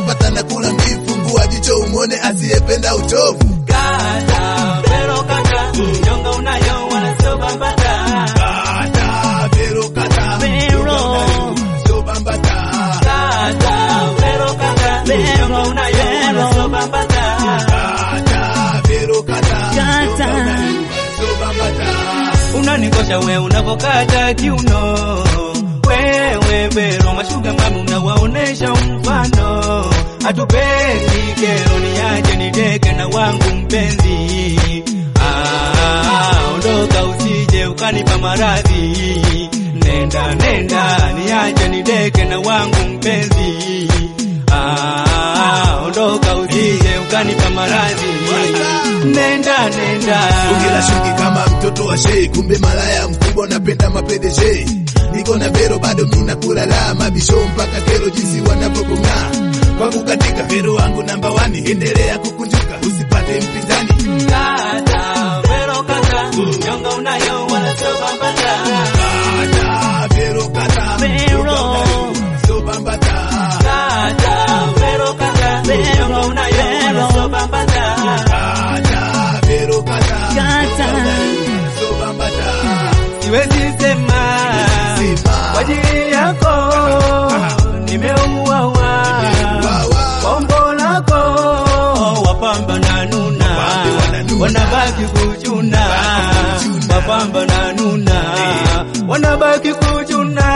unapata na kula mbifu, mbua jicho umwone asiyependa uchovu. Kata, pero kata, nyonga unayo wala sio bambata. Kata, vero kata, Vero. sio bambata. Kata, pero kata, nyonga unayo wala sio bambata. Kata, vero kata, Kata. sio bambata. Unanikosha we unavokata kiuno, wewe bero mashuga mami unawaonesha mfano, hatupendi kero, niache nideke na wangu mpenzi. Ah, ondoka usije ukanipa maradhi, nenda nenda, niache nideke na wangu mpenzi. Ah, ondoka usije ukanipa maradhi, nenda nenda. Ongela shuki kama mtoto wa shei, kumbe malaya mkubwa napenda mapedeje. Niko na vero bado mina kulala mabisho mpaka kero jinsi wanavyokung'aa. Kwangu katika vero wangu namba wani, endelea kukunjuka usipate mpinzani. Kata, pero kata, nyonga unayo wala sio bambata. Kata, vero kata, Vero. sio bambata. Kata, pero kata, nyonga unayo wala sio bambata. Kata, vero kata, Kata. sio bambata. Siwezi sema Sema. kwa ajili yako nimeuawa, Wawa. kwa umbo lako wapamba na nuna, Wapambe wananuna. wanabaki kuchuna, kuchuna. wapamba na nuna, wanabaki kuchuna.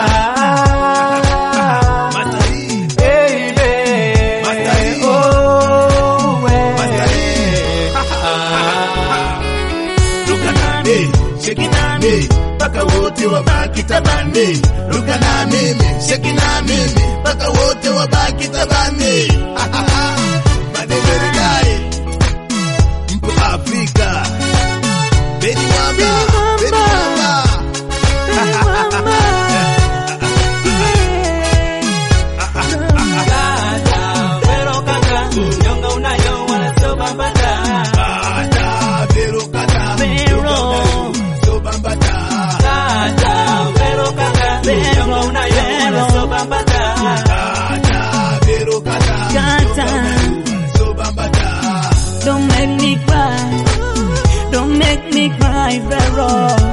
Matari. Hey, hey, Matari. oh, we. Matari. Ah. Ruka nami, sheki nami, mpaka wote wabaki tabani. Ruka na mimi, sheki na mimi, mpaka wote wabaki tabani. Madeberedai, mpo Afrika. Beni mwamba, Beni mwamba. Kata, pero kata, nyonga unayo wala sio bambata. Kata, vero kata, Vero. so bambata. Kata, pero kata, nyonga unayo wala sio bambata. Kata, vero kata, Kata. so bambata. Don't make me cry. Don't make me cry, Vero.